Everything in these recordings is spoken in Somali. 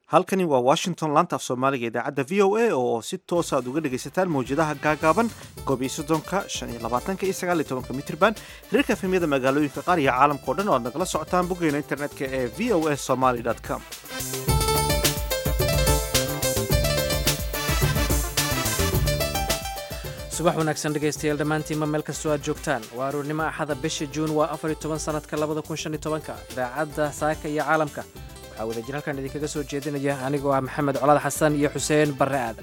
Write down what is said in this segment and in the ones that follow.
halkani waa washington laanta af soomaaliga idaacadda v o a oo si toosa aad uga dhegaysataan mawjadaha gaagaaban koob iyo soddonka shan iyo labaatanka iyo sagaal iyo tobanka mitrban hirarka efemyada magaalooyinka qaar iyo caalamka o dhan oo aad nagala socotaan boggeena internetka ee v o a somaly com subax wanaagsan dhegaystayaal dhammaantiinma meel kastoo aad joogtaan waa aroornimo axada bisha juun waa afar iyo toban sanadka labada kun shan iyo tobanka idaacadda saaka iyo caalamka waxaa wadajir halkan idinkaga soo jeedinaya anigoo ah maxamed colaad xasan iyo xuseen barre aadan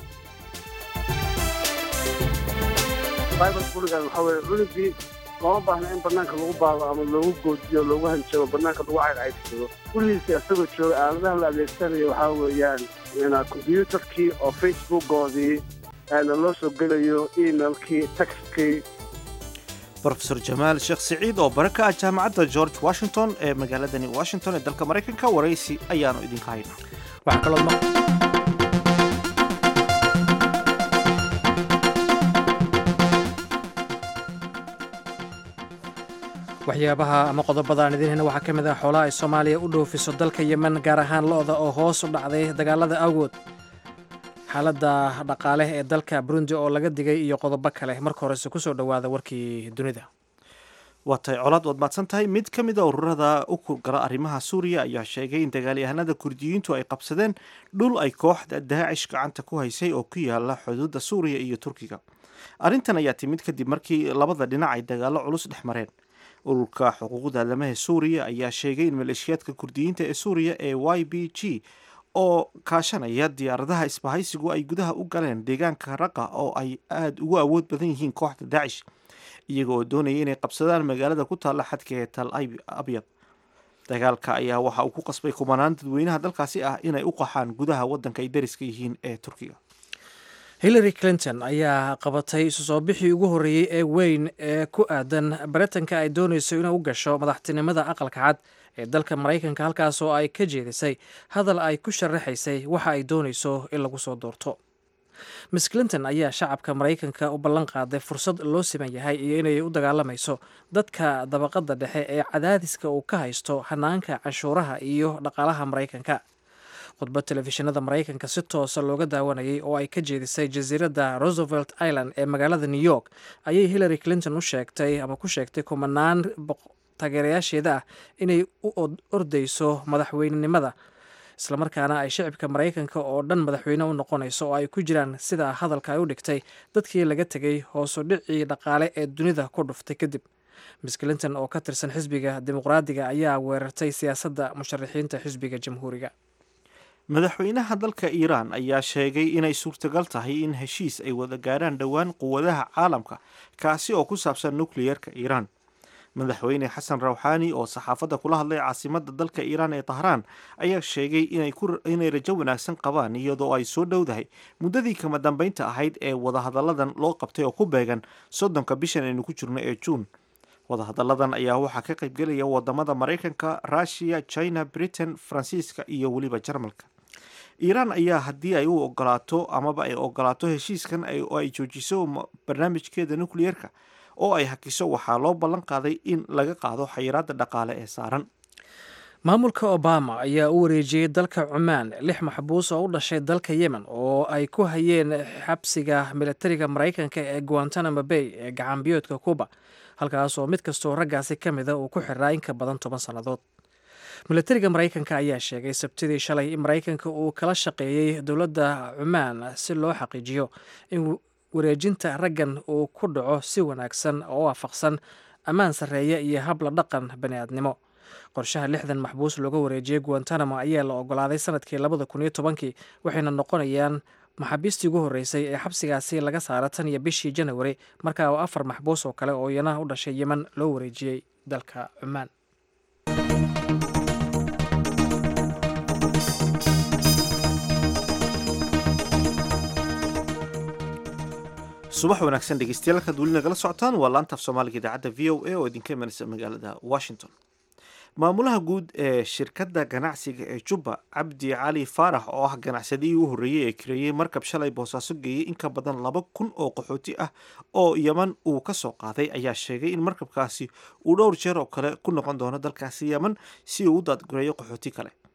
bible kuligan waxaa weye cunugii looma baahna in banaanka lagu baado ama loogu goodiyo loogu hanjabo banaanka lagu caydcaydsado kuligiisa isagoo jooga aaladaha la adeegsanayo waxaa weeyaan kombyuutarkii oo facebookoodii loo soo gelayo emailkii textkii rofesor jamaal sheekh siciid oo bare ka ah jaamacadda george washington ee magaaladani washington ee dalka maraykanka waraysi ayaanu idinka haynaa waxaa kaloo ma waxyaabaha ama qodobada aan idiin hayna waxaa ka mid ah xoolaha ay soomaaliya u dhoofiso dalka yemen gaar ahaan lo-da oo hoos u dhacday dagaalada awgood xaaladda dhaqaale ee dalka burundi oo laga digay iyo qodobo kale marka horese kusoo dhowaada warkii dunida waa tahay colaad waad maadsan tahay mid ka mid a ururada u kurgala arrimaha suuriya ayaa sheegay in dagaalyahanada kurdiyiintu ay qabsadeen dhul ay kooxda daacish gacanta ku haysay oo ku yaala xuduudda suuriya iyo turkiga arrintan ayaa timid kadib markii labada dhinac ay dagaallo culus dhex mareen ururka xuquuqda aadamaha suuriya ayaa sheegay in maleeshiyaadka kurdiyiinta ee suuriya ee y b g oo kaashanaya diyaaradaha isbahaysigu ay gudaha u galeen deegaanka raqa oo ay aada ugu awood badan yihiin kooxda daacish iyaga oo doonaya inay qabsadaan magaalada ku taalla xadka ee tal abyad dagaalka ayaa waxa uu ku qasbay kumanaan dadweynaha dalkaasi ah inay u qaxaan gudaha waddanka ay dariska yihiin ee turkiga hillary clinton ayaa qabatay isu soo bixii ugu horreeyey ee weyn ee ku aadan baritanka ay doonayso inay u gasho madaxtinimada aqalka cad ee dalka maraykanka halkaas oo ay ka jeedisay hadal ay ku sharaxaysay waxa ay doonayso in lagu soo doorto miss clinton ayaa shacabka maraykanka u ballan qaaday fursad loo siman yahay iyo inay u dagaalamayso dadka dabaqadda dhexe ee cadaadiska uu ka haysto hanaanka canshuuraha iyo dhaqaalaha maraykanka khudbad telefishinada maraykanka si toosa looga daawanayay oo ay ka jeedisay jasiiradda roosevelt island ee magaalada new york ayay hillary clinton u sheegtay ama ku sheegtay kumanaan taageerayaasheeda ah inay u ordayso madaxweynenimada islamarkaana ay shicibka maraykanka oo dhan madaxweyne u noqonayso oo ay ku jiraan sida hadalka ay u dhigtay dadkii laga tegay hoosu dhicii dhaqaale ee dunida ku dhuftay kadib miss clinton oo ka tirsan xisbiga dimuqraadiga ayaa weerartay siyaasadda musharaxiinta xisbiga jamhuuriga madaxweynaha dalka iiraan ayaa sheegay inay suurtagal tahay in heshiis ay wada gaarhaan dhowaan quwadaha caalamka kaasi oo ku saabsan nukliyeerka iiraan madaxweyne xasan rawxaani oo saxaafadda kula hadlay caasimadda dalka iiraan ee tahraan ayaa sheegay inay rajo wanaagsan qabaan iyadoo ay soo dhowdahay muddadii kama dambeynta ahayd ee wadahadalladan loo qabtay oo ku beegan soddonka bishan aynu ku jirno ee juun wadahadalladan ayaa waxaa ka qaybgelaya wadamada maraykanka russiya china britain faransiiska iyo weliba jarmalka iiraan ayaa haddii ay u ogolaato amaba ay ogolaato heshiiskan oo ay joojiso barnaamijkeeda nukliyeerka oo ay hakiso waxaa loo ballan qaaday in laga qaado xayiraadda dhaqaale ee saaran maamulka obama ayaa u wareejiyey dalka cumaan lix maxbuus oo u dhashay dalka yemen oo ay ku hayeen xabsiga militariga maraykanka ee guantanamo bay ee gacanbiyoodka cuba halkaas oo mid kastoo raggaasi ka mida uu ku xiraa in ka badan toban sannadood militariga maraykanka ayaa sheegay sabtidii shalay in maraykanka uu kala shaqeeyey dowladda cumaan si loo xaqiijiyo in wareejinta raggan uu ku dhaco si wanaagsan oo waafaqsan ammaan sarreeya iyo habla dhaqan bani-aadnimo qorshaha lixdan maxbuus looga wareejiyey guantanamo ayaa la ogolaaday sanadkii labada kun iyo tobankii waxayna noqonayaan maxaabiistii ugu horreysay ee xabsigaasi laga saara tan iyo bishii janawari markaa oo afar maxbuus oo kale oo iyana u dhashay yemen loo wareejiyey dalka cumaan subax wanaagsan dhegeystayaal halkaad weli nagala socotaan waa laantaaf soomaaliga idaacadda v o a oo idinka imanaysa magaalada washington maamulaha guud ee shirkadda ganacsiga ee jubba cabdi cali faarax oo ah ganacsadihii u horreeyey ee kareeyey markab shalay boosaaso geeyey in ka badan laba kun oo qaxooti ah oo yeman uu ka soo qaaday ayaa sheegay in markabkaasi uu dhowr jeer oo kale ku noqon doono dalkaasi yeman si uu u daadgureeyo qaxooti kale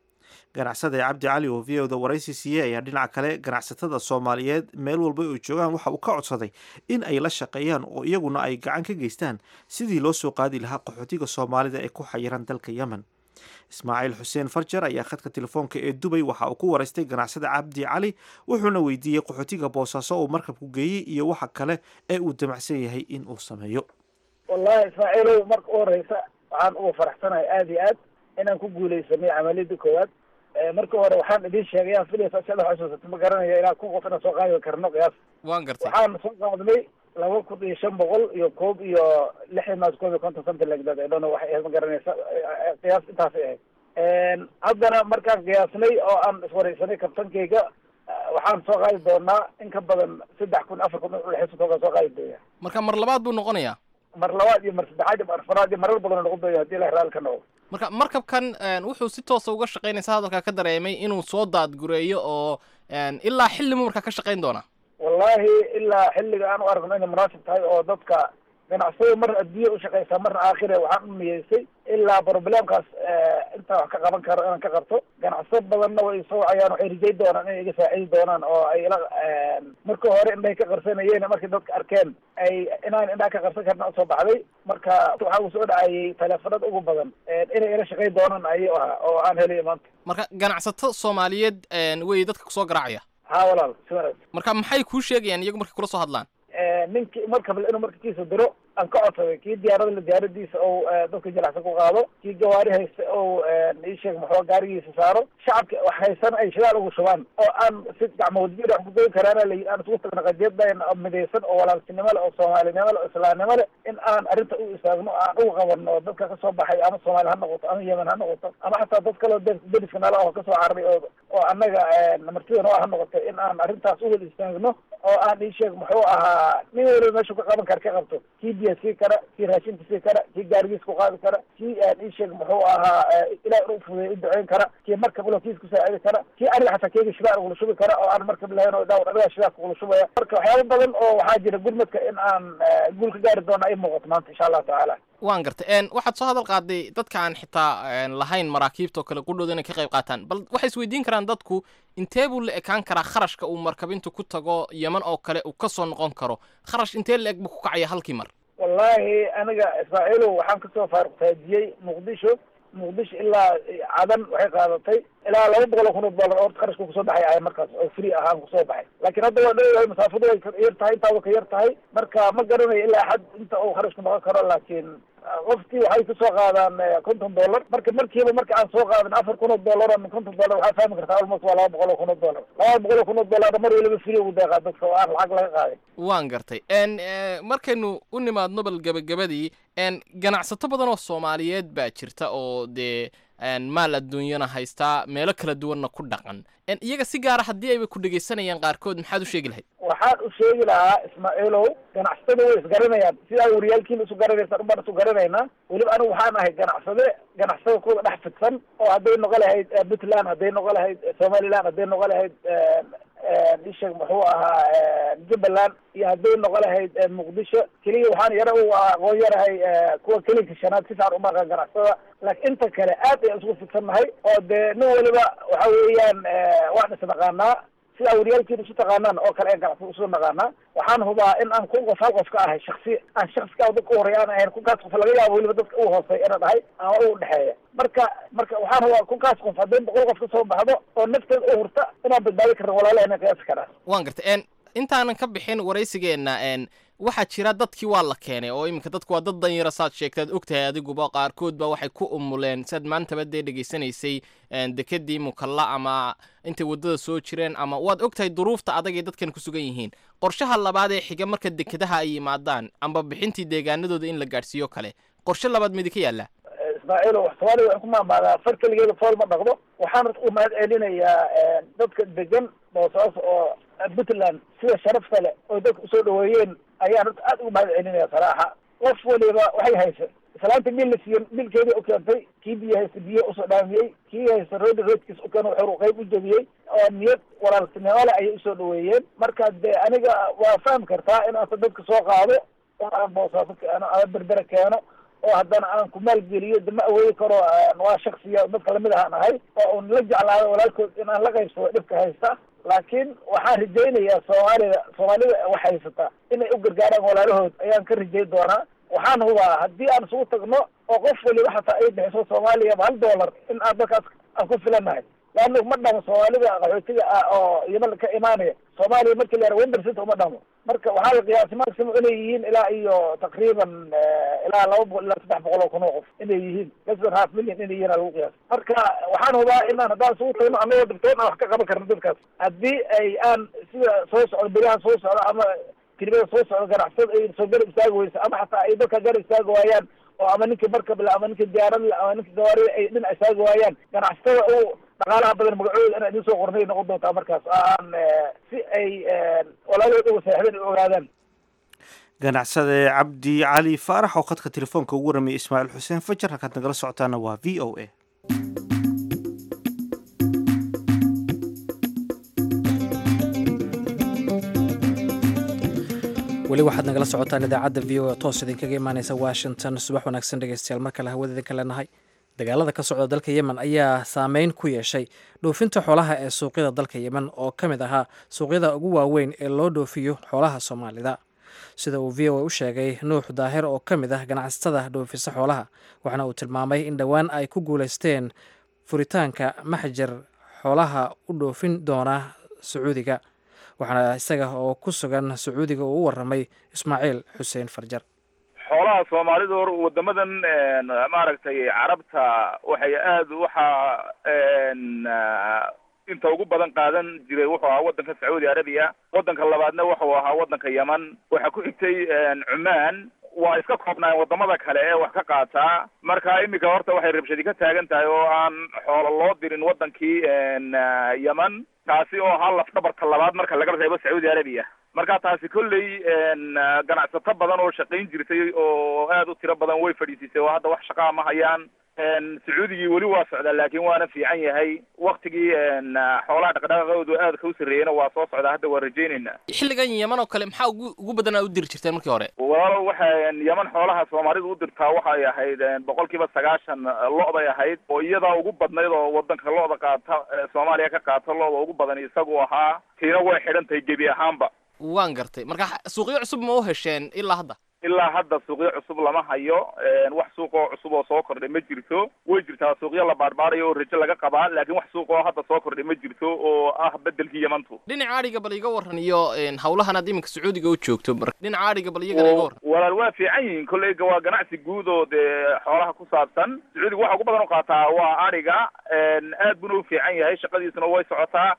ganacsada cabdi cali oo v o da waraysi siiyey ayaa dhinaca kale ganacsatada soomaaliyeed meel walba ay joogaan waxa uu ka codsaday in ay la shaqeeyaan oo iyaguna ay gacan ka geystaan sidii loo soo qaadi lahaa qaxootiga soomaalida ee ku xayiran dalka yemen ismaaciil xuseen farjar ayaa khadka telefoonka ee dubay waxa uu ku waraystay ganacsada cabdi cali wuxuuna weydiiyey qaxootiga boosaaso uu markabku geeyey iyo waxa kale ee uu damacsan yahay in uu sameeyo wallahi ismaaciilow marka u horeysa waxaan uga faraxsanahay aada iyo aad inaan ku guuleysanay camaliyadda koowaad marka hore waxaan idin sheegay aan filaysa sada xusuusata ma garanaya ilaa kun qof inaan soo qaadi karno qiyaas waan gartay waxaan soo qaadnay laba kun iyo shan boqol iyo koob iyo lixdan maas koob iyo konton something like that I don't know waxay ahayd ma garanaysa qiyaas intaasay ahayd haddana markaan qiyaasnay oo aan iswareysanay kabtankayga waxaan soo qaadi doonaa in ka badan saddex kun afar kun udhexeysa toogaan soo qaadi doonaa marka mar labaad buu noqonayaa mar labaad iyo mar saddexaad iyo mar afaraad iyo marar badan noqon doonaya hadii ilahi raalli ka noqdo marka markabkan wuxuu si toosa uga shaqaynaysa hadalkaa ka dareemay inuu soo daadgureeyo oo ilaa xillimu markaa ka shaqayn doonaa wallahi ilaa xilliga aan u aragno inay munaasib tahay oo dadka ganacsada marna adduunya ushaqaysaa marna aakhire waxaan u niyeysay ilaa problemkaas intaa wax ka qaban karo inaan ka qabto ganacsado badanna way soo wacayaan waxay rijay doonaan inay iga saacidi doonaan oo ay ila marka hore indhahay ka qarsanayeen markay dadka arkeen ay inaan indhaha ka qarsan karna usoo baxday marka waxaa uu soo dhacayay taleefanada ugu badan inay ila shaqayn doonaan ayuu ahaa oo aan helay maanta marka ganacsato soomaaliyeed wey dadka kusoo garaacaya ha walaal si wanaagsan marka maxay kuu sheegayaan iyagu markay kula soo hadlaan ninkii markable inuu markakiisa diro aan ka codsaday kii diyaarada la diyaaradiisa ou dadka jilacsan ku qaado kii gawaari haysta ou iisheeg maxua gaarigiisa saaro shacabka wax haysan ay shidaal ugu shubaan oo aan si gacmoodjir wax kugoyn karaana la aan isugu tagna qadiyaddan midaysan oo walaaltinimo le oo soomaalinimo le oo islaamnimo le in aan arrinta u istaagno aan uga qabanno oo dadka kasoo baxay ama soomaali ha noqoto ama yemen ha noqoto ama xataa dad kaleo deriska nala oo kasoo cararay oo oo annaga martida noo ha noqoto in aan arrintaas uwada istaagno oo aan iisheeg muxuu ahaa nin waliba meeshu ka qaban kara ka qabto kii biya sii kara kii raashinka sii kara kii gaarigiis ku qaadi kara kii aan iisheeg muxuu ahaa ilaah u fudeey u duceyn kara kii markab ulo kiis ku saacidi kara kii aniga xataa keega shidaal ugula shubi kara oo aan markab lahayn oo dhaawr aniga shidaalka ugula shubaya marka waxyaaba badan oo waxaa jira gurmadka in aan guul ka gaari doona ay muuqato maanta insha allahu tacaala waan gartay waxaad soo hadal qaaday dadka aan xitaa lahayn maraakiibta oo kale qudhooda inay ka qayb qaataan bal waxay isweydiin karaan dadku intee buu la ekaan karaa kharashka uu markabintu ku tago yeman oo kale uu kasoo noqon karo kharash intee la eg buu ku kacaya halkii mar wallahi aniga ismaaciilow waxaan kasoo faaruqtaajiyey muqdisho muqdisho ilaa cadan waxay qaadatay ilaa laba boqol oo kun oo dollar oo qarashka kusoo baxay ahay markaas oo free ahaan kusoo baxay laakiin hadda waa dhowahay masaafadu way yar tahay intaa wa ka yar tahay marka ma garanayo ilaa xad inta uu kharashku noqon karo laakiin qofkii waxay kusoo qaadaan konton dollar marka markiiba marka aan soo qaadan afar kun oo dollar ama konton dollar waxaa fahmi kartaa almost waa laba boqol oo kun oo dollar laba boqol oo kun oo dollar mar waliba free ugu deeqaa dadka oo aan lacag laga qaaday waan gartay markaynu u nimaadno bal gebagabadii ganacsato badan oo soomaaliyeed baa jirta oo dee maal adduunyana haystaa meelo kala duwanna ku dhaqan iyaga si gaara haddii ayba ku dhegaysanayaan qaarkood maxaad u sheegi lahayd waxaan u sheegi lahaa ismaaciilow ganacsatada way isgaranayaan sidaa wariyaalkiina isu garanaysaan ubaan isu garanaynaa weliba anigu waxaan ahay ganacsade ganacsada kuwada dhex fidsan oo hadday noqo lahayd puntland hadday noqo lahayd somaliland hadday noqo lahayd isheeg muxuu ahaa jubbaland iyo hadday noqo lahayd muqdisho keliya waxaan yara u aqoon yarahay kuwa kelinka shanaad si fiican umaqan ganacsada laakiin inta kale aad ayaan isku fidsannahay oo dee nin waliba waxa weeyaan waan isnaqaanaa sidaa wariyaalkiina isu taqaanaan oo kale aan ganacsada isu naqaanaa waxaan hubaa in aan kun qof hal qof ka ahay shaksi aan shaksikaa dadka u horeya aan ahayn kunkaas qof laga yaabo weliba dadka u hooseeya inaan ahay ama u dhexeeya marka marka waxaan hubaa kunkaas qof hadday boqol qof kasoo baxdo oo nafteeda u hurta inaan badbaadi karna walaalaha qiyaasi karaa waan gartay intaanan ka bixin waraysigeenna waxaa jira dadkii waa la keenay oo iminka dadku waa dad danyara saad sheegtaad ogtahay adiguba qaarkood ba waxay ku umuleen saad maantaba dee dhegaysanaysay dekedii mukalla ama intay waddada soo jireen ama waad ogtahay duruufta adag ee dadkan ku sugan yihiin qorshaha labaad ee xiga marka dekedaha ay yimaadaan amba bixintii deegaanadooda in la gaadhsiiyo kale qorshe labaad midi ka yaalla ismaaciilo wax soomaaliya waxay ku maamaadaa far keligeeda fool ma dhaqdo waxaan u mahad celinayaa dadka degan boosaas oo puntland sida sharafta leh oo dadka usoo dhaweeyeen ayaan horta aad ugu mahad celinaya saraaxa qof waliba waxay haysa islaanta bil la siiyo bilkeedii u keentay kii biyo haysta biyo usoo dhaamiyey kii haysta roodi roodkiis u keeno wuxuu qayb u jebiyey oo niyad walaaltinimo leh ayay usoo dhaweeyeen marka dee aniga waa fahmi kartaa in aasa dadka soo qaado oo aan boosaaso keeno ama berbere keeno oo haddana aan ku maalgeliyo de ma awoodi karo waa shaksiya dadka lamid ahaan ahay oo un la jeclaado walaalkood in aan la qaybsado dhibka haysta laakiin waxaan rajaynayaa soomaalida soomaalida wax haysata inay u gargaaraan walaalahood ayaan ka rajayn doonaa waxaan hubaa haddii aan isugu tagno oo qof waliba xataa ay bixiso soomaaliya hal dollar in aan dalkaas aan ku filanahay laanna ma dhamo soomaalida qaxootiga ah oo yeman ka imaanaya soomaaliya markii la yara wendersit uma dhamo marka waxaa la qiyaasay maximum inay yihiin ilaa iyo taqriiban ilaa laba boqol ilaa saddex boqol oo kun oo qof inay yihiin less than half million inay yihiin aa lagu qiyaasay marka waxaan hubaa inaan haddaan isugu tagno anagoo dhibtoon aan wax ka qaban karno dadkaas haddii ay aan sida soo socdo beriyahan soo socda ama kelimada soo socda ganacsada ay soo garab istaagi weyso ama xataa ay dadka garab istaagi waayaan oo ama ninkii markab le ama ninkii diyaarad le ama ninkii gawaarida ay dhinac istaagi waayaan ganacsatada u dhaqaalaha badan magacooda inaa idin soo qornay noqon doontaa markaas oo aan si ay walaalahood uga seexdeen u ogaadaan ganacsade cabdi cali faarax oo khadka telefoonka ugu warramiyay ismaaciil xuseen fajar halkaad nagala socotaana waa v o a weli waxaad nagala socotaan idaacadda v o a toos idinkaga imaaneysa washington subax wanaagsan dhegeystayaal mar kale hawada idinka leenahay dagaalada ka socda dalka yemen ayaa saameyn ku yeeshay dhoofinta xoolaha ee suuqyada dalka yemen oo ka mid ahaa suuqyada ugu waaweyn ee loo dhoofiyo xoolaha soomaalida sida uu v o a u sheegay nuux daahir oo ka mid ah ganacsatada dhoofisa xoolaha waxaana uu tilmaamay in dhowaan ay ku guuleysteen furitaanka maxjar xoolaha u dhoofin doona sacuudiga waxaana isaga oo ku sugan sacuudiga uu u waramay ismaaciil xuseen farjar xoolaha soomaalidu hor wadamadan maaragtay carabta waxay aada waxa inta ugu badan qaadan jiray wuxuu ahaa waddanka sacuudi arabiya waddanka labaadna wuxuu ahaa waddanka yeman waxaa ku xigtay cumaan waa iska koobnaan wadamada kale ee wax ka qaataa marka iminka horta waxay rabshadi ka taagan tahay oo aan xoolo loo dirin waddankii yeman taasi oo ahaa lafdhabarka labaad marka laga reebo sacuudi arabiya marka taasi kolley ganacsato badan oo shaqayn jirtay oo aada u tiro badan way fadhiisisay oo hadda wax shaqaa ma hayaan sacuudigii weli waa socdaa laakiin waana fiican yahay waktigii xoolaha dhaqdhaqaaqoodu aadka u sarreeyena waa soo socdaa hadda waa rajaynaynaa xilligan yeman oo kale maxaa ugu ugu badanaa u diri jirteen markii hore walaalo waxay yeman xoolaha soomaalidu u dirtaa waxay ahayd boqol kiiba sagaashan lo' bay ahayd oo iyadaa ugu badnayd oo wadanka lo'da qaata soomaaliya ka qaata lo'da ugu badan isagu ahaa tiina way xidhan tahay gebi ahaanba waan gartay marka suuqyo cusub ma u hesheen ilaa hadda ilaa hadda suuqyo cusub lama hayo wax suuqoo cusub oo soo kordhay ma jirto way jirtaa suuqyo la baarbaarayo oo rajo laga qabaa laakiin wax suuq oo hadda soo kordhay ma jirto oo ah bedelkii yemantu dhinaca adhiga bal iga waran iyo hawlahan aad iminka sacuudiga u joogto mar dhinaca adhiga bal iyagana iga waran walaal waa fiican yihiin kolleyga waa ganacsi guud oo dee xoolaha ku saabsan sacuudiga waxa ugu badan u qaataa waa adhiga aad buna u fiican yahay shaqadiisuna way socotaa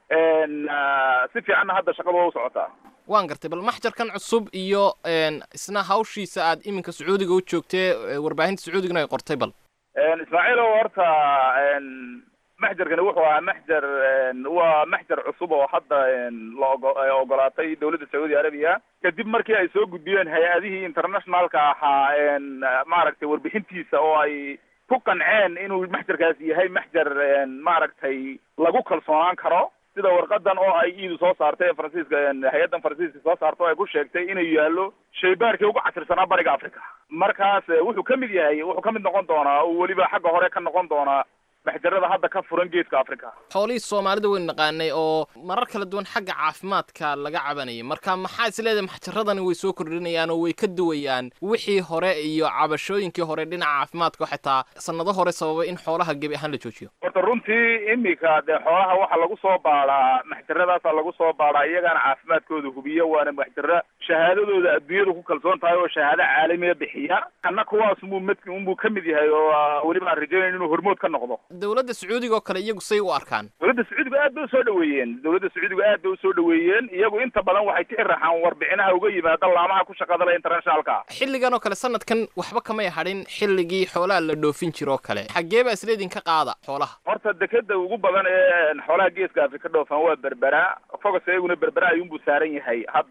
si fiicanna hadda shaqadu waa u socotaa waan gartay bal maxjarkan cusub iyo isna hawshiisa aad iminka sacuudiga u joogtee warbaahinta sacuudigana ay qortay bal ismaaciil o horta maxjarkani wuxuu ahaa maxjar waa maxjar cusub oo hadda la ogo ogolaatay dawladda sacuudi arabiya kadib markii ay soo gudbiyeen hay-adihii internationalka ahaa maaragtay warbixintiisa oo ay ku qanceen inuu maxjarkaasi yahay maxjar maaragtay lagu kalsoonaan karo sida warqadan oo ay iidu soo saartay ee faransiiska hay-addan faransiiska soo saarta oo ay ku sheegtay inuu yaallo shaybaarkii ugu casirsanaa bariga africa markaas wuxuu ka mid yahay wuxuu ka mid noqon doonaa oo weliba xagga hore ka noqon doonaa maxjarada hadda ka furan geeska africa xoolihii soomaalida waynu naqaanay oo marar kala duwan xagga caafimaadka laga cabanayay marka maxaa is leedahay maxjaradani way soo kordhinayaan oo way ka duwayaan wixii hore iyo cabashooyinkii hore dhinaca caafimaadka xitaa sanado hore sababay in xoolaha gebi ahaan la joojiyo horta runtii imika dee xoolaha waxaa lagu soo baadhaa maxjaradaasaa lagu soo baadhaa iyagaana caafimaadkooda hubiya waana maxjara shahaadadooda adduunyada ku kalsoon tahay oo shahaado caalamiya bixiya kana kuwaas unbuu mid unbuu ka mid yahay oo weliba aan rajaynayn inuu hormood ka noqdo dowladda sacuudiga oo kale iyagu say u arkaan dowladda sacuudiga aad bay usoo dhaweeyeen dowladda sacuudiga aad bay usoo dhaweeyeen iyagu inta badan waxay ka iraxaan warbixinaha uga yimaada laamaha ku shaqada le internationalka xilligan oo kale sanadkan waxba kamay hadhin xilligii xoolaha la dhoofin jiro oo kale xaggee baa isleedin ka qaada xoolaha horta dekeda ugu badan ee xoolaha geeska afrika dhoofan waa berbera fogas iyaguna berbera ayuunbuu saaran yahay hadda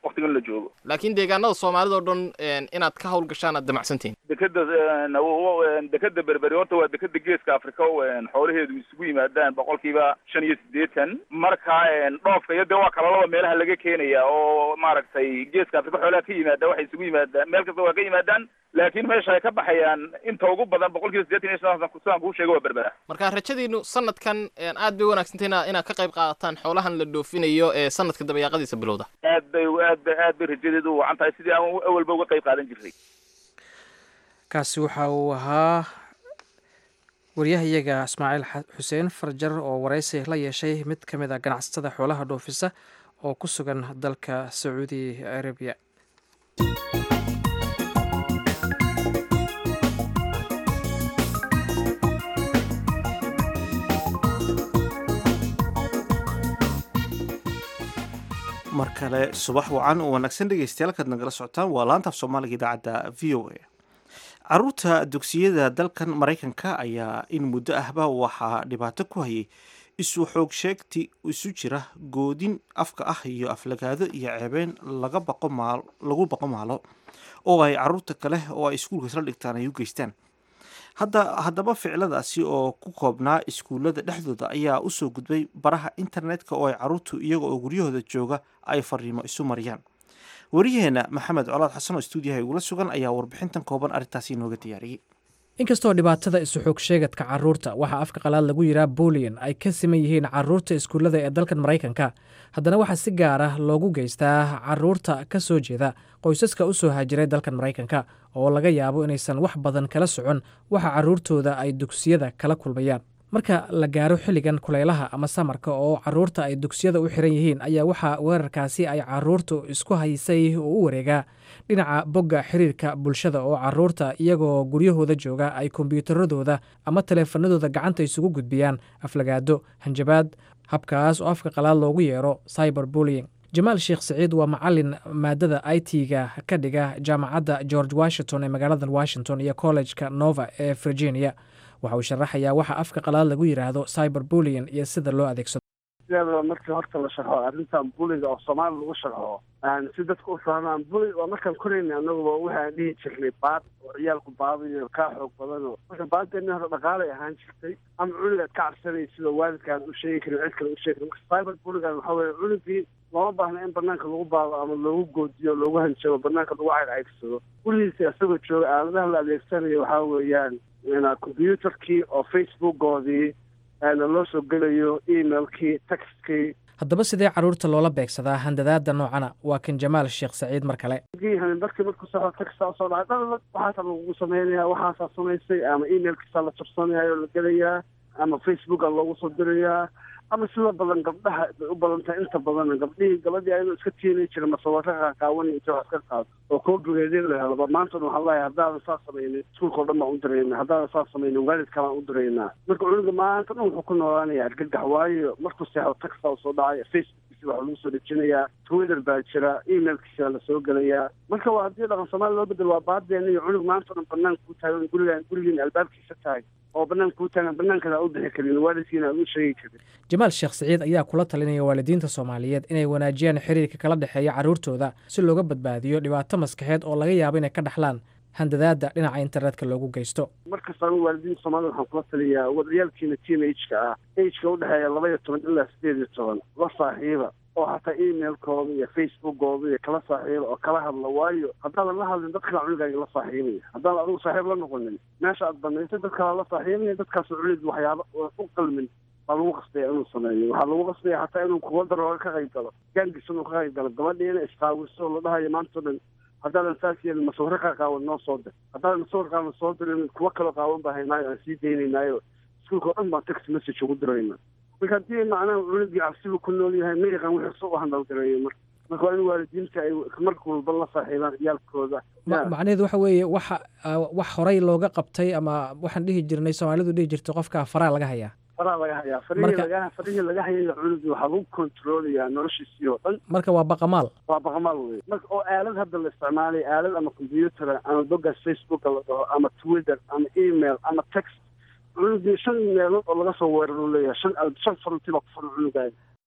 waktigan la joogo laakiin deegaanada soomaalida oo dhan inaad ka hawlgashaan aad damacsantihin dekeda dekeda berberi horta waa dekeda geeska africa xoolaheedu isugu yimaadaan boqolkiiba shan iyo siddeetan marka dhoofka iyo dee waa kalalaba meelaha laga keenaya oo maaragtay geeska africa xoolaha ka yimaada waxay isugu yimaadaan meel kasta waa ka yimaadaan laakiin meesha ay ka baxayaan inta ugu badan boqolkiiba siddeetan iyo shan sidaan kuu sheega waa berbera marka rajadiinu sanadkan aad bay wanaagsantahy ina inaad ka qayb qaadataan xoolahan la dhoofinayo ee sanadka dabayaaqadiisa bilowda aad bay aad bay aad bay rajadeedu u wacan tahay sidii aan awalba uga qayb qaadan jirnay kaasi waxa uu ahaa waryahayaga ismaaciil xuseen farjar oo waraysi la yeeshay mid ka mid a ganacsatada xoolaha dhoofisa oo ku sugan dalka sacuudi arabiya mar kale subax wacan oo wanaagsan dhegeystayaal kaad nagala socotaan waa laanta af soomaaliga idaacadda v o a caruurta dugsiyada dalkan maraykanka ayaa in muddo ahba waxaa dhibaato ku hayay isu xoog sheegti isu jira goodin afka ah iyo aflagaado iyo ceebeyn laga baqo maal lagu baqo maalo oo ay caruurta kale oo ay iskuulka isla dhigtaan ay u geystaan hadda haddaba ficiladaasi oo ku koobnaa iskuullada dhexdooda ayaa usoo gudbay baraha internetka oo ay caruurtu iyaga oo guryahooda jooga ay fariimo isu mariyaan wariyaheena maxamed colaad xasan oo stuudiyaha igula sugan ayaa warbixintan kooban arrintaasi inooga diyaariyey inkastoo dhibaatada isu xoog sheegadka caruurta waxaa afka qalaad lagu yiraa bulian ay ka siman yihiin caruurta iskuullada ee dalkan maraykanka haddana waxaa si gaar ah loogu geystaa caruurta ka soo jeeda qoysaska u soo haajiray dalkan maraykanka oo laga yaabo inaysan wax badan kala socon waxa caruurtooda ay dugsiyada kala kulmayaan marka la gaaro xilligan kulaylaha ama samarka oo caruurta ay dugsiyada u xiran yihiin ayaa waxaa weerarkaasi ay caruurtu isku haysay oo u wareegaa dhinaca bogga xiriirka bulshada oo caruurta iyagoo guryahooda jooga ay kombiyuutaradooda ama taleefanadooda gacanta isugu gudbiyaan aflagaado hanjabaad habkaas oo afka qalaad loogu yeero cyber bullying jamaal sheekh siciid waa macalin maadada i t-ga ka dhiga jaamacadda george washington ee magaalada washington iyo collejka nova ee virginia waxa uu sharaxayaa waxa afka qalaad lagu yidhaahdo cyber bullian iyo sida loo adeegsado sideedaba markii horta la sharxo arrintan buliga oo soomaali lagu sharxo si dadku u fahmaan buli waa markaan korayna anaguba waxaan dhihi jirnay baad oo ciyaalku baadayo kaa xoog badano marka baaddeeni hore dhaqaalay ahaan jirtay ama cunugaad ka cabsanay sida waalidkaan u sheegi karin cid kale u sheegi karin marka cyber buligan waxaa weye cunugii looma baahna in banaanka lagu baado ama loogu goodiyo loogu hanjabo banaanka lagu caycaygsado gulihiisa isagoo jooga aaladaha la adeegsanayo waxaa weeyaan combyuutarkii oo facebookoodii loo soo gelayo emailkii textkii haddaba sidee caruurta loola beegsadaa handadaada noocana waa kan jamaal sheekh saciid mar kale markii markuu saxo texta usoo dhacay dhalala waxaasa lagugu sameynaya waxaasaa samaysay ama emailkiisaa la jabsanaya oo la gelayaa ama facebooka loogu soo dirayaa ama sida badan gabdhaha bay u badan tahay inta badan gabdhihii gabadhii ayadoo iska tiinay jira masawirka qaaqaawan inta wax ka qaado oo koobigeedin la helaba maantana waxaan leeyahay haddaadan saa samaynin iskuulka o dhan baan u dirayna haddaadan saa samaynin waalidka baan u diraynaa marka cunuga maanta dhan wuxuu ku noolaanaya argagax waayo markuu seexo taxta usoo dhacaya facebookkiisa waxaa lagu soo dejinayaa twitter baa jira emailkiisa la soo gelayaa marka waa haddii dhaqan soomaali loo bedelo waa baadeena iyo cunug maanta dhan banaanka ku taagan gurigaan gurigiin albaabkiisa tahay oo banaanka ku taagan banaankan aan u bixi karin waalidkiina aan u sheegi karin jamaal sheekh siciid ayaa kula talinaya waalidiinta soomaaliyeed inay wanaajiyaan xiriirka kala dhexeeya carruurtooda si looga badbaadiyo dhibaato maskaxeed oo laga yaabo inay ka dhaxlaan handadaada dhinaca internetka loogu geysto markasta anu waalidiinta soomaalida waxaan kula taliyaa wadayaalkiina teen ageka ah ageka udhexeeya laba iyo toban ilaa sideed iyo toban la saaxiiba oo xataa emailkooda iyo facebookooda iyo kala saaxiiba oo kala hadla waayo haddaadan la hadlin dad kala cunugaaga la saaxiibaya haddaadan adigu saaxiib la noqonin meesha aad banaysay dad kala la saaxiibaya dadkaas cunug waxyaaba u qalmin baa lagu qasbaya inuu sameeyo waxaa lagu qasbaya xataa inuu kuwa darooga ka qayb galo gaangis inuu ka qayb galo gabadhiina isqaawiso la dhahayo maanta o dhan haddaadan saas yeelin masawiro ka qaawan noo soo dir haddaadan masawir qaawan soo dirin kuwa kaloo qaawan baa haynaayo aan sii daynaynaayo iskuulka o dhan baan text message ugu dirayna marka haddii macnaha cunugii cabsibu ku nool yahay ma yaqaan wixii soo handalgareeyo marka marka waa in waalidiinta ay marka walba la saaxiibaan ciyaalkooda macnaheedu waxa weeye waxa wax horey looga qabtay ama waxaan dhihi jirnay soomaalidu dhihi jirtay qofka faraa laga hayaa faraa laga hayaa farihii laga farihii laga hayay cunugii waxaa lagu kontroolayaa noloshiisii oo dhan marka waa baqamaal waa baqamaal wey marka oo aalad hadda la isticmaalay aalad ama combyuutar ama bogaas facebooka la dhaho ama twitter ama email ama text cunugii shan meelood oo laga soo weeraro leeyahay shan shan faruntiba ku furan cunugaaga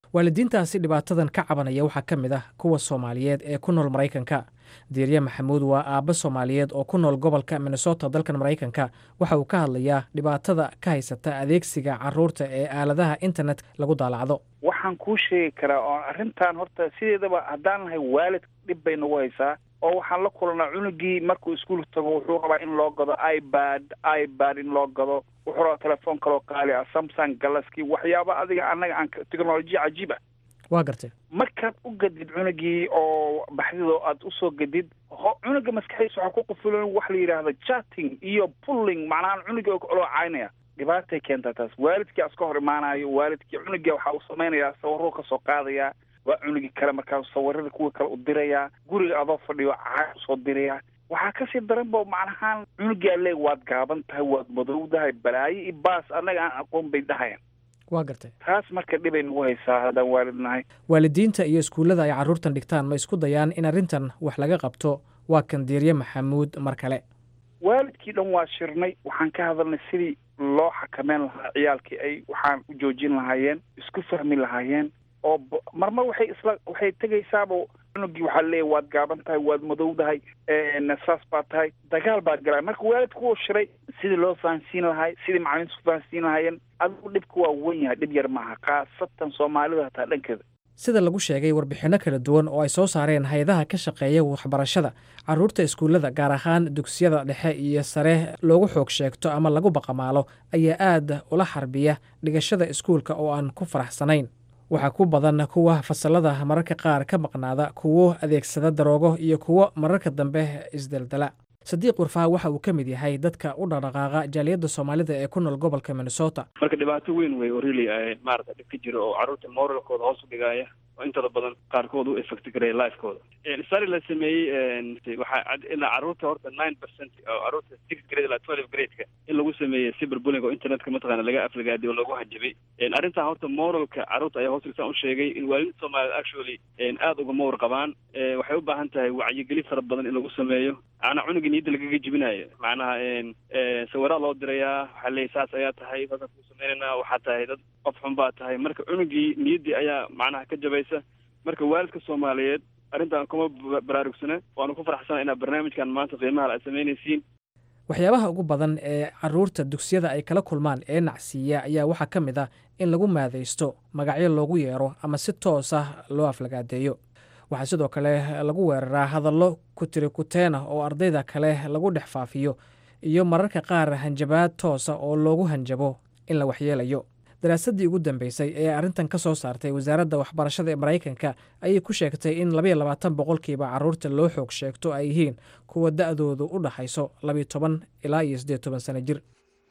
waalidiintaasi dhibaatadan ka cabanaya waxaa ka mid ah kuwa soomaaliyeed ee ku nool maraykanka diirye maxamuud waa aabbo soomaaliyeed oo ku nool gobolka minnesota dalkan maraykanka waxa uu ka hadlayaa dhibaatada ka haysata adeegsiga caruurta ee aaladaha internet lagu daalacdo waxaan kuu sheegi karaa oo arrintan horta sideedaba haddaan nahay waalid dhib bay nagu haysaa oo waxaan la kulanaa cunugii markuu iskuul tago wuxuu rabaa in loo gado ibad ibad in loo gado wuxuu rabaa telefoon kaloo qaali ah samsung galaskii waxyaaba adiga annaga aan technolojiya cajiib ah waa gartay markaad u gadid cunugii oo baxdidoo aad usoo gadid cunuga maskaxdiisa waxaa ku qufulan wax la yidhaahdo chatting iyo pulling macnaha cunugii oloo caynaya dhibaatay keentaa taas waalidkii aska hor imaanayo waalidkii cunugii waxaa uu samaynayaa sawaruu kasoo qaadayaa waa cunugii kale markaa sawirada kuwa kale u dirayaa guriga adoo fadhiyo caay usoo dirayaa waxaa kasii daran bo macnahaan cunugaa leeg waad gaaban tahay waad madowdahay balaayo iyo baas annaga aan aqoon bay dhahayaan waa gartay taas marka dhibay nagu haysaa haddaan waalid nahay waalidiinta iyo iskuullada ay carruurtan dhigtaan ma isku dayaan in arrintan wax laga qabto waa kan diirye maxamuud mar kale waalidkii dhan waa shirnay waxaan ka hadalnay sidii loo xakameyn lahaa ciyaalkii ay waxaan u joojin lahaayeen isku fahmi lahaayeen oo marmar waxay isla waxay tegaysaaba cunugii waxaa leeyahy waad gaaban tahay waad madowdahay saas baa tahay dagaal baad galaa marka waalidku wuu shiray sidii loo fahansiin lahay sidii macalimiintu ku fahansiin lahaayeen adigu dhibka waa wen yahay dhib yar maaha khaasatan soomaalida hataa dhankeeda sida lagu sheegay warbixinno kala duwan oo ay soo saareen hay-adaha ka shaqeeya waxbarashada carruurta iskuullada gaar ahaan dugsiyada dhexe iyo sare loogu xoog sheegto ama lagu baqamaalo ayaa aad ula xarbiya dhigashada iskuulka oo aan ku faraxsanayn waxaa ku badan kuwa fasalada mararka qaar ka maqnaada kuwo adeegsada daroogo iyo kuwo mararka dambe isdeldela sadiiq warfaa waxa uu ka mid yahay dadka u dhaqdhaqaaqa jaaliyadda soomaalida ee ku nool gobolka minnesota marka dhibaato weyn wey oo really maarata dhib ka jiro oo carruurta moralkooda hoos u dhigaaya oo intooda badan qaarkood u effect garaya lifekooda sari la sameeyey waxaa ilaa carruurta horta nine percent oo carruurta six grade ilaa twelve gradeka in lagu sameeyey cyberbulling oo internetka mataqaana laga aflagaadiy oo lagu hanjabay arrintan horta moralka carruurta ayaa hoos dhigtaan u sheegay in waalidin soomaaliyed actually aada ugama warqabaan waxay u baahan tahay wacyigelin fara badan in lagu sameeyo macnaa cunuga niyadda lagaga jibinayo macnaha sawiraa loo dirayaa waxaa leeyay saas ayaa tahay saasaan kuu sameynayna waxaa tahay dad qof xun baa tahay marka cunugii niyaddii ayaa macnaha ka jabaysa marka waalidka soomaaliyeed arrintan kuma baraarugsana waanu ku faraxsana inaa barnaamijkan maanta qiimaha aad samaynaysiin waxyaabaha ugu badan ee carruurta dugsiyada ay kala kulmaan ee nacsiiya ayaa waxaa ka mid ah in lagu maadaysto magacyo loogu yeero ama si toos ah loo aflagaadeeyo waxaa sidoo kale lagu weeraraa hadallo kutiri kuteen ah oo ardayda kale lagu dhex faafiyo iyo mararka qaar hanjabaad toosa oo loogu hanjabo in la waxyeelayo daraasaddii ugu dambeysay ee arrintan ka soo saartay wasaaradda waxbarashada ee maraykanka ayay ku sheegtay in labayo labaatan boqolkiiba carruurta loo xoog sheegto ay yihiin kuwa da-doodu u dhaxayso labiyo toban ilaa iyo siddeed toban sano jir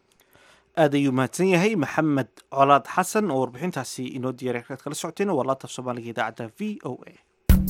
aad ayuu mahadsan yahay maxamed colaad xasan oo warbixintaasi inoo diyaray kaad kala socoteen waa laataf soomaaliga idaacadda v o a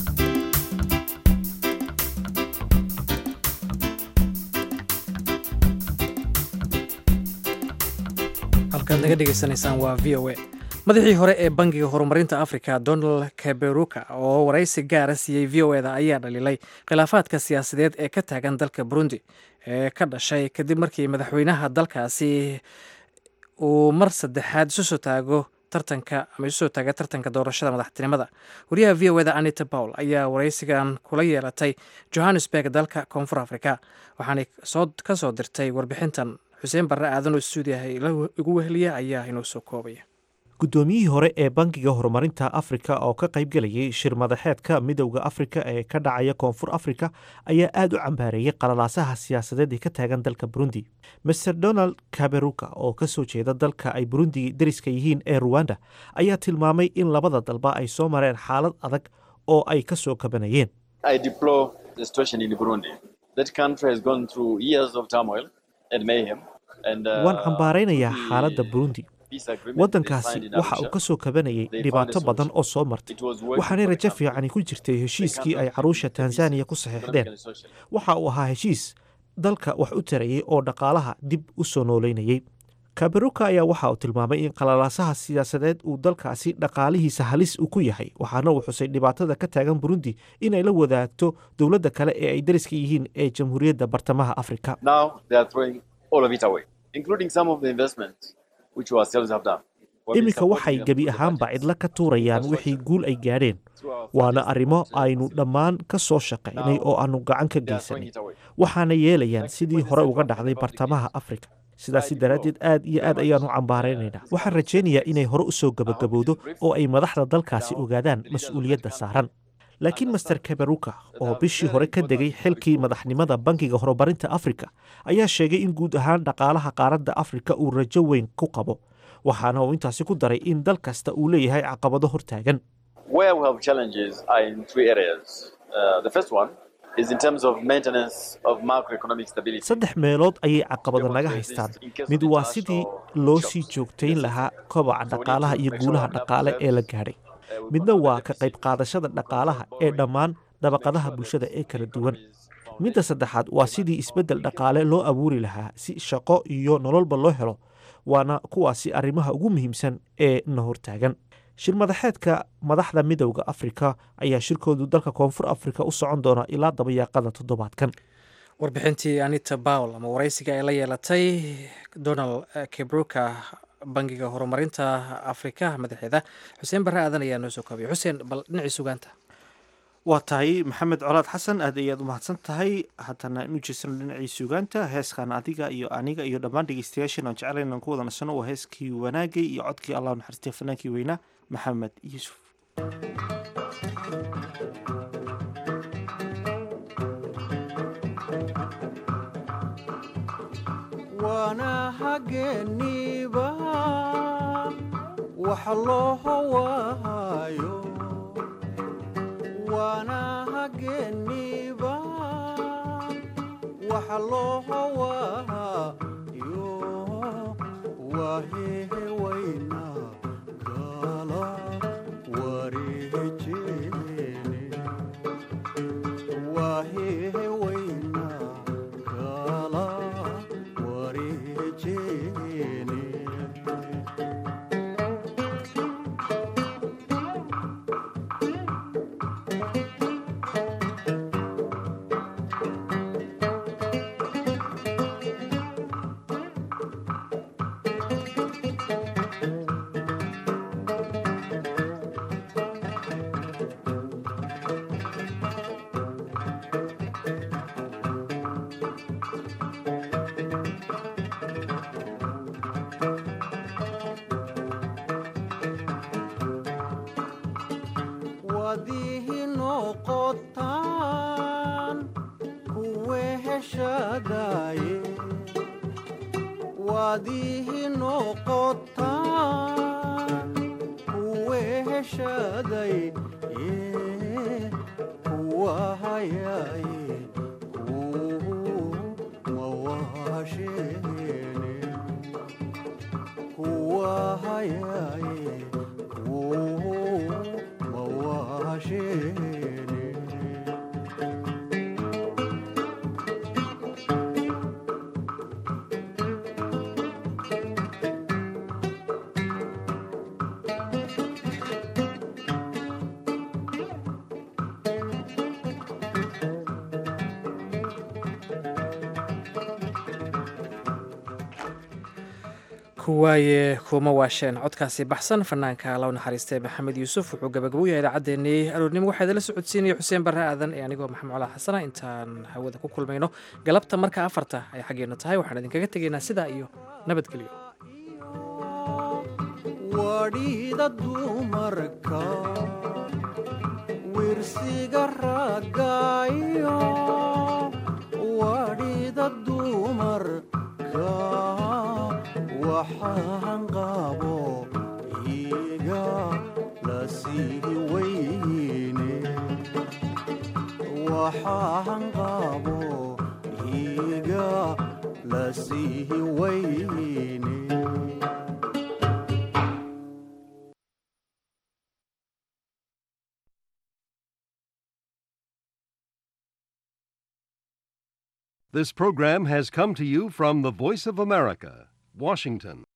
halkaad naga dhegaysanaysaan waa v o a madaxii hore ee bangiga horumarinta africa donald kaberuka oo waraysi gaara siiyey v o eda ayaa dhaliilay khilaafaadka siyaasadeed ee ka taagan dalka burundi ee ka dhashay kadib markii madaxweynaha dalkaasi uu mar saddexaad isu soo taago tartanka ama isu soo taaga tartanka doorashada madaxtinimada wariyaha v o eda anita pawl ayaa waraysigan kula yeelatay johannesburg dalka koonfur africa waxaanay ka soo dirtay warbixintan xuseen barre aadan oo stuudiyaha igu weheliya ayaa inoo soo koobaya guddoomiyihii hore ee bangiga horumarinta afrika oo ka qaybgelayay shir madaxeedka midowda afrika ee ka dhacaya koonfur afrika ayaa aad u cambaareeyey qalalaasaha siyaasadeed ee ka taagan dalka burundi master donald kaberuka oo ka soo jeeda dalka ay burundi dariska yihiin ee ruwanda ayaa tilmaamay in labada dalba ay soo mareen xaalad adag oo ay ka soo kabanayeen waan cambaaraynayaa xaaladda burundi waddankaasi waxa uu ka soo kabanayay dhibaato badan oo soo martay waxaanay rajo fiicani ku jirtay heshiiskii ay caruusha tanzaniya ku saxiixdeen waxa uu ahaa heshiis dalka wax u tarayay oo dhaqaalaha dib u soo nooleynayay kaberuka ayaa waxa uu tilmaamay in qalalaasaha siyaasadeed uu dalkaasi dhaqaalihiisa halis uu ku yahay waxaana uu xusay dhibaatada ka taagan burundi inay la wadaagto dowladda kale ee ay dariska yihiin ee jamhuuriyadda bartamaha afrika iminka waxay gebi ahaanba cidlo ka tuurayaan wixii guul ay gaadheen waana arrimo aynu dhammaan ka soo shaqaynay oo aannu gacan ka geysanay waxaana yeelayaan sidii hore uga dhacday bartamaha afrika sidaasi daraaddeed aad iyo aad ayaan u cambaaraynaynaa waxaan rajaynayaa inay hore u soo gebagabowdo oo ay madaxda dalkaasi ogaadaan mas-uuliyadda saaran laakiin master kaberuka oo bishii hore ka degay xilkii madaxnimada bankiga horumarinta afrika ayaa sheegay in guud ahaan dhaqaalaha qaaradda afrika uu rajo weyn ku qabo waxaana uu intaasi ku daray in dal kasta uu leeyahay caqabado hortaagan saddex meelood ayay caqabado naga haystaan mid waa sidii loo sii joogtayn lahaa kobaca dhaqaalaha iyo guulaha dhaqaale ee la gaadhay midna waa ka qayb qaadashada dhaqaalaha ee dhammaan dabaqadaha bulshada ee kala duwan midda saddexaad waa sidii isbeddel dhaqaale loo abuuri lahaa si shaqo iyo nololba loo helo waana kuwaasi arrimaha ugu muhiimsan ee na hortaagan shir madaxeedka madaxda midowda afrika ayaa shirkoodu dalka koonfur afrika u socon doona ilaa dabayaaqada toddobaadkan warbixintii anita bawl ama waraysiga ay la yeelatay donald kebruka bangiga horumarinta afrika madaxeeda xuseen barre aadan ayaa noo soo koobaya xuseen bal dhinacii sugaanta waa tahay maxamed colaad xasan aad ayaad umahadsan tahay haddana inu jeesano dhinacii sugaanta heeskan adiga iyo aniga iyo dhammaan dhegeystayaashan aan jeclayn inaan ku wada nasano waa heeskii wanaagay iyo codkii allah naxariistay fanaankii weynaa maxamed yuusuf waana hageeniba wax loo hawaayo waana hageeniba wax loo hawaayo wahehe wayna gala wareejeene wahehe wayna gala wareejeene wadihi noqotaan kuwe heshadaye wadihi noqotaan kuwe heshaday kuwa hayaye mawahasheene kuwa hayaye mawahasheene kuwaaye kuma waasheen codkaasi baxsan fanaanka low naxariistay maxamed yuusuf wuxuu gabagabo yahay idaacaddeenii aroornimo waxaa idinla socodsiinaya xuseen barre aadan ee anigoo maxamed colaa xasana intaan hawada ku kulmayno galabta marka afarta ay xaggeena tahay waxaan idinkaga tegaynaa sidaa iyo nabadgelyo wadhiida dumarka wirsiga raggaayo wadhiida dumarka waxaan qabo iga la sii weyne waxaan qabo iga la sii weyne This program has come to you from the Voice of America, Washington.